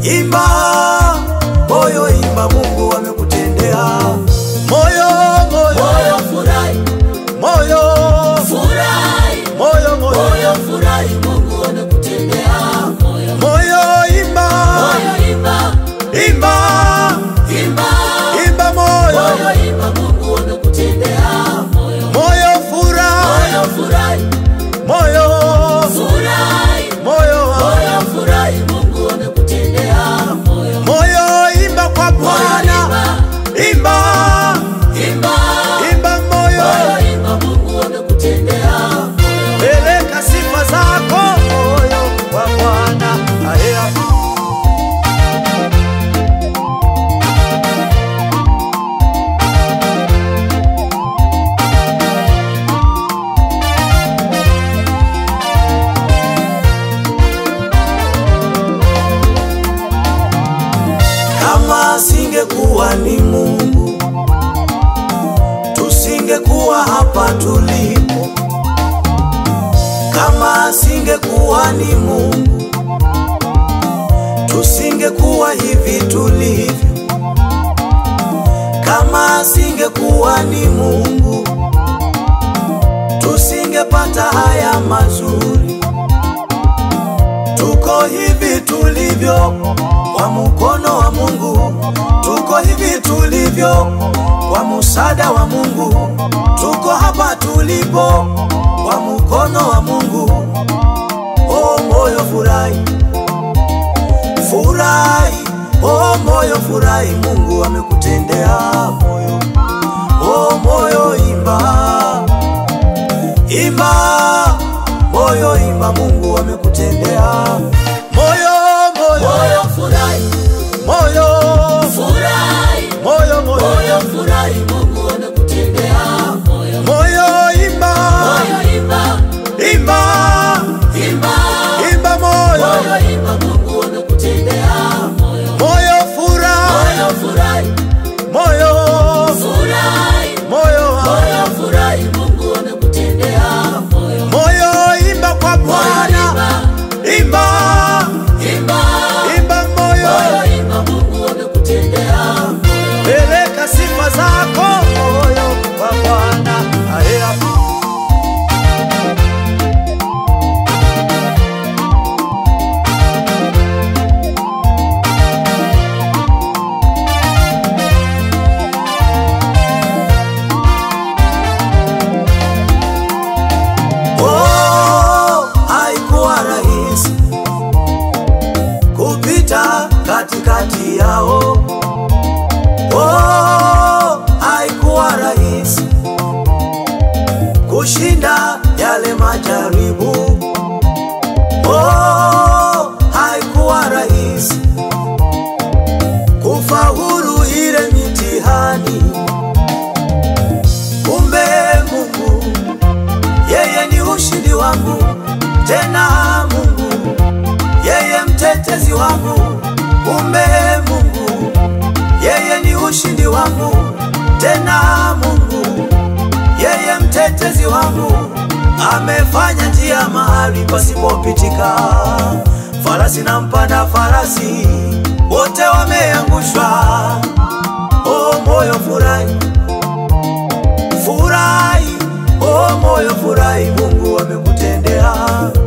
imba moyo, imba, Mungu amekutendea. Moyo, moyo, moyo furahi, moyo, furahi, moyo, moyo, moyo furahi, Mungu amekutendea. Moyo, moyo, imba, moyo imba, imba, imba, imba, moyo, moyo imba, Mungu amekutendea. Moyo, moyo, furahi, moyo furahi, moyo, furahi, moyo, moyo furahi, Mungu amekutendea. Moyo, moyo, imba kwa Bwana, imba, imba, imba, moyo, moyo imba, Mungu amekutendea. Moyo, peleka sifa zako, moyo kwa Bwana. Aya. Kama asingekuwa ni Mungu, tusingekuwa hapa tulipo. Kama asingekuwa ni Mungu, tusingekuwa hivi tulivyo. Kama asingekuwa ni Mungu, tusingepata haya mazuri. Tuko hivi tulivyo kwa mkono wa Mungu, tuko hivi tulivyo kwa msaada wa Mungu, tuko hapa tulipo kwa mkono wa Mungu. Oh moyo furahi, furahi, oh moyo furahi, Mungu amekutendea moyo. Oh moyo imba, imba, moyo imba, Mungu amekutendea moyo, moyo, moyo furahi, moyo, furahi, moyo, moyo, moyo furahi, Mungu amekutendea. Moyo, moyo imba, moyo imba, imba, imba, imba, moyo, moyo imba, Mungu amekutendea. Moyo, moyo furahi, moyo furahi, moyo, furahi, moyo, moyo furahi, Mungu amekutendea. Moyo, moyo imba kwa Bwana, imba, imba, imba, moyo, moyo imba, Mungu amekutendea. Moyo, peleka sifa zako, moyo kwa Bwana. Aya. Oh, haikuwa rahisi kupita katikati yao. Oh, haikuwa rahisi kushinda yale majaribu. Oh, haikuwa rahisi kufaulu ile mitihani. Kumbe Mungu yeye ni ushindi wangu, tena Mungu yeye mtetezi wangu. Kumbe Mungu yeye ni ushindi wangu, tena Mungu yeye mtetezi wangu. Amefanya njia mahali pasipopitika, farasi na mpanda farasi wote wameangushwa. Oh moyo furahi, furahi, oh moyo furahi, Mungu amekutendea.